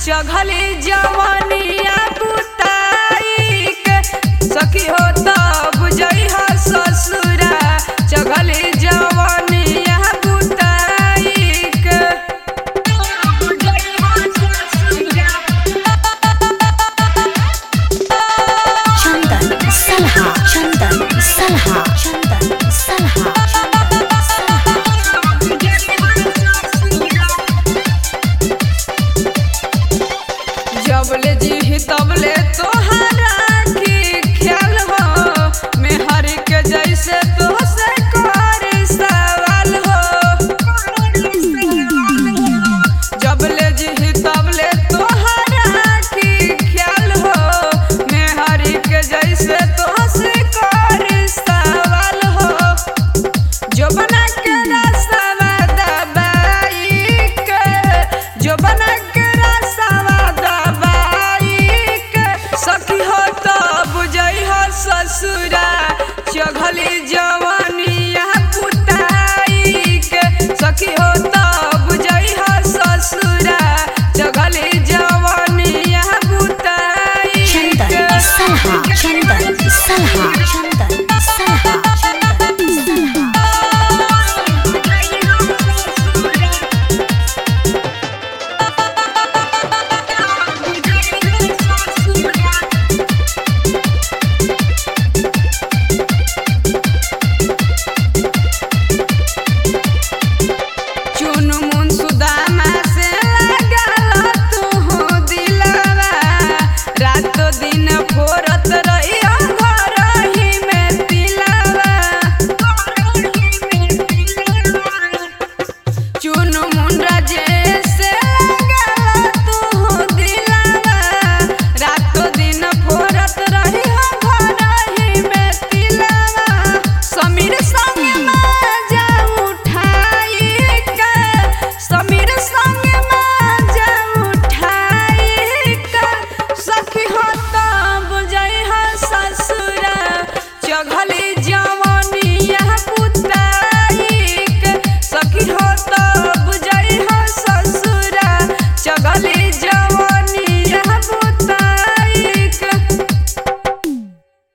चघली जवनिया बुताई के सखी हो त बुझई ह ससुरा चघली जवनिया बुताई के चंदन सलहा चंदन सलहा चंदन सलहा चंदन सलहा जबले जी तबले तोहरा की ख्याल हो मेहर के जैसे तो से कर सवाल हो जबले जी तबले तोहरा की ख्याल हो मेहर के जैसे तो से कर सवाल हो जो बना के रसवा दबाई के जो बना के रसवा दबाई के सखी हो तो बुझई हो ससुरा चघली जवनिया पुताई के सखी हो तो बुझई हो ससुरा चघली जवनिया पुताई चंदन के सलहा चंदन सलहा चंदन सलहा चंदन सलहा चुन मुन सुदामा से लागल तू दिलवा रातो दिन फोरत रहियो घर ही में तिलवा चुन मुन राजे से लागल तू दिलवा रातो दिन फोरत रहियो घर ही में तिलवा समीर संग माजा उठाई के समीर संग माजा उठाई के सखी हो त बुझई ह ससुरा चघली जवनिया पुताई के सखी हो त बुझई ह ससुरा चघली जवनिया